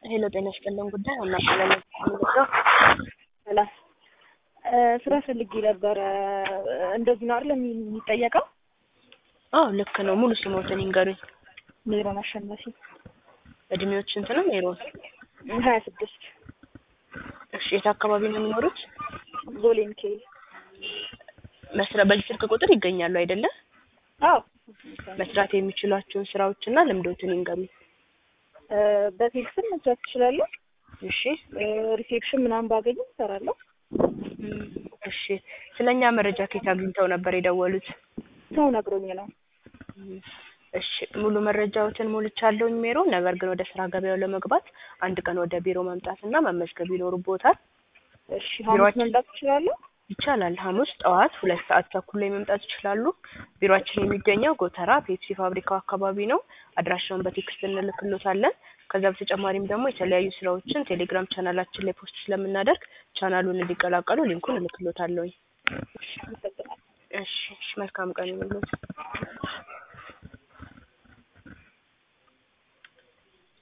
ሄሎ ጤና ይስጥልን ጉዳይ አናቃለን ምንድነው? ሰላም ስራ ፈልጌ ነበረ። እንደዚህ ነው አይደል የሚጠየቀው? አዎ ልክ ነው። ሙሉ ስሞትን ይንገሩኝ። ሜሮን አሸናፊ እድሜዎች ስንት ነው ሜሮን? ሀያ ስድስት እሺ የት አካባቢ ነው የሚኖሩት? ቦሌ ሚካኤል። መስሪያ በዚህ ስልክ ቁጥር ይገኛሉ አይደለ? አዎ መስራት የሚችሏቸውን ስራዎችና ልምዶትን ይንገሩኝ። በቴክስም መስራት ትችላለሁ። እሺ ሪሴፕሽን ምናምን ባገኝ እሰራለሁ። እም፣ እሺ ስለኛ መረጃ ከየት አግኝተው ነበር የደወሉት? ሰው ነግሮኝ ነው። እም፣ እሺ ሙሉ መረጃዎትን ሞልቻለሁኝ ሜሮን። ነገር ግን ወደ ስራ ገበያው ለመግባት አንድ ቀን ወደ ቢሮ መምጣትና መመዝገብ ይኖርቦታል። እሺ ሐሙስ ቢሮአችን- መምጣት ትችላለሁ? ይቻላል። ሐሙስ ጠዋት ሁለት ሰዓት ተኩል ላይ መምጣት ይችላሉ። ቢሮአችን የሚገኘው ጎተራ ፔፕሲ ፋብሪካው አካባቢ ነው። አድራሻውን በቴክስት እንልክሎታለን። ከዛ በተጨማሪም ደግሞ የተለያዩ ስራዎችን ቴሌግራም ቻናላችን ላይ ፖስት ስለምናደርግ ቻናሉን እንዲቀላቀሉ ሊንኩን እልክሎታለሁኝ። እሺ አመሰግናለሁ። እሺ እሺ፣ መልካም ቀን ይሁንልዎት።